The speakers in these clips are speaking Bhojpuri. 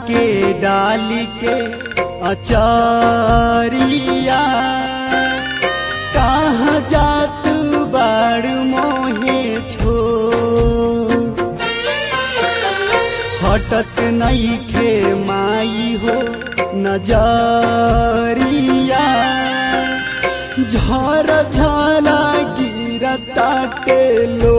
के डाली के अचारिया कहाँ जात बाड़ मोहे छो हटत नहीं खे माई हो नजरिया झर झरा गिरता टेलो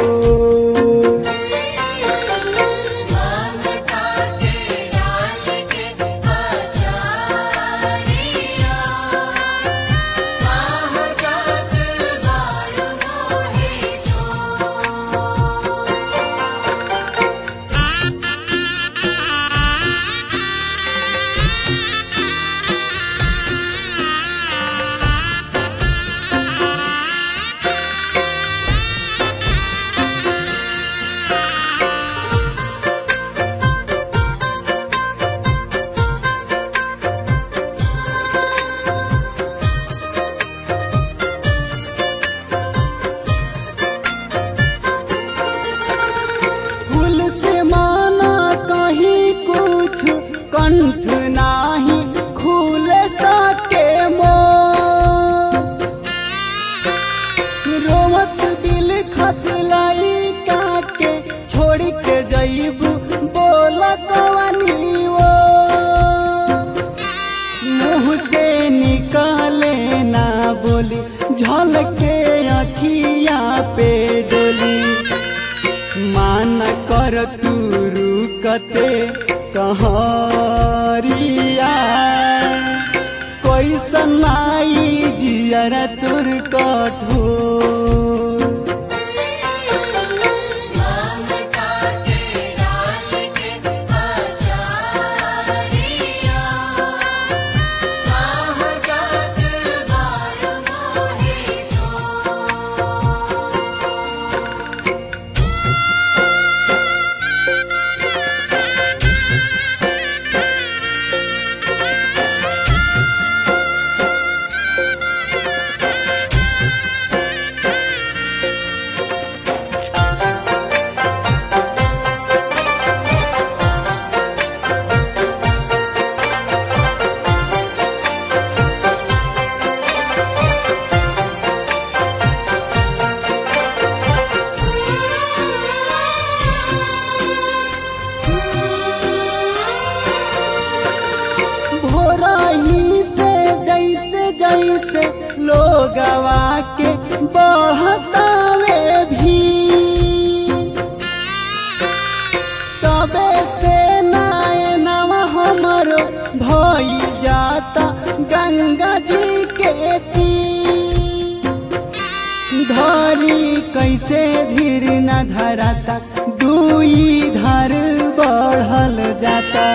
फूल से माना कहीं कुछ कंठ नाही खुल सके मो रोमत बिल खत लाई के छोड़ के जईबू बोल कवनी वो मुँह से निकाले ना बोली झलके अखिया पे डोली मान कर तू रुकते कहरिया कोई सनाई जियर तुर कठोर भोरही से जैसे जैसे लोगवा के बहतावे भी तबे से नायनवा हमरो भई जाता गंगा जी के तीर धरी कैसे धीर न धराता दुई धर बढ़ल जाता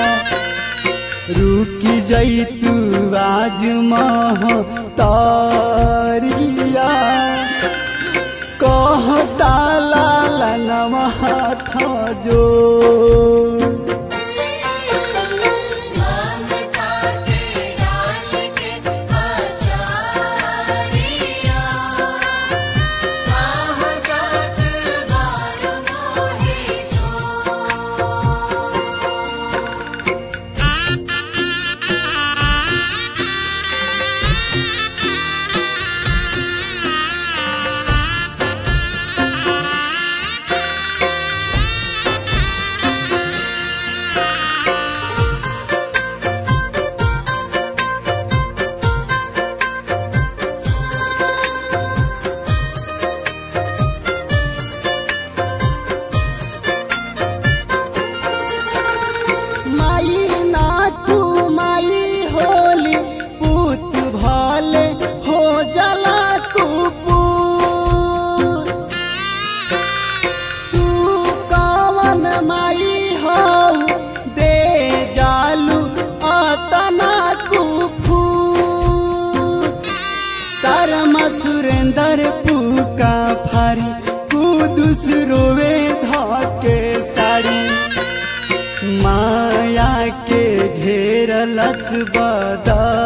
रुकी जई तू आज मह तारिया कहता लाला नमः जो माई नाथू माई होली पूत भले हो जला कुपूत तू कवन माई हो दे जालू अतना कुफू शर्मा सुरेंदर पुका फारी कुदुस रोवे धके साड़ी माया के घेरलस बदा